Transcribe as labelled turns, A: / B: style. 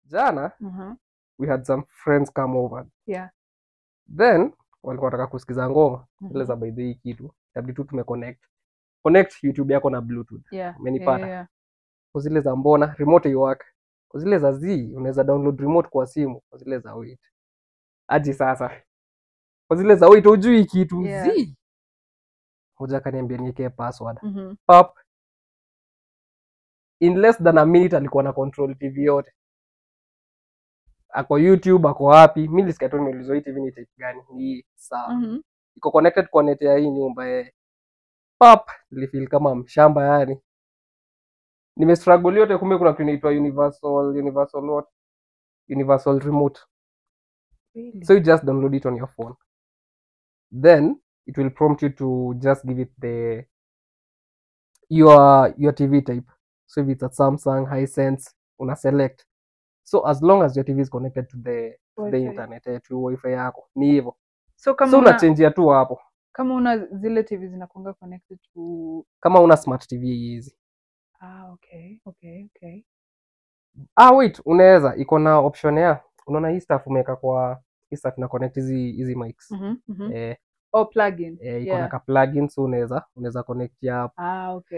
A: jana
B: Mhm.
A: we had some friends come over
B: Yeah.
A: then walikuwa wanataka kusikiza ngoma
B: Mhm.
A: ile za by the way kitu tabidi tu tumeconnect connect youtube yako na bluetooth
B: Yeah.
A: Umenipata?
B: Yeah, yeah.
A: kwa zile za mbona remote iwaka kwa zile za z unaweza download remote kwa simu kwa zile za wait aji sasa kwa zile za wait hujui kitu
B: Yeah.
A: z moja akaniambia niekee password
B: Mhm.
A: pap in less than a minute alikuwa na control tv yote ako youtube ako wapi mi nilisikia tu nimeulizwa hii tv ni type gani ni hii sawa
B: Mhm.
A: iko connected kwa net ya hii nyumba eh. pap nilifeel kama mshamba yani nimestruggle yote kumbe kuna kitu inaitwa universal universal what universal remote
B: Really?
A: so you just download it on your phone then it will prompt you to just give it the your your tv type so if it's a samsung hisense una select so as long as your tv is connected to the, to the
B: Wi-Fi.
A: internet eh, to wifi yako ni hivyo
B: So kama
A: so
B: una,
A: unachenjia tu hapo
B: kama una zile TV zinakuanga connected to
A: kama una smart tv hizi
B: ah, okay, okay, okay.
A: ah wait unaweza iko na option ya unaona hii stuff umeweka kwa hii stuff ina connect hizi hizi mics
B: Mhm, mhm.
A: eh,
B: Oh, plugin.
A: eh, iko na
B: Yeah.
A: ka plugin so unaweza unaweza connect ya
B: Ah, okay.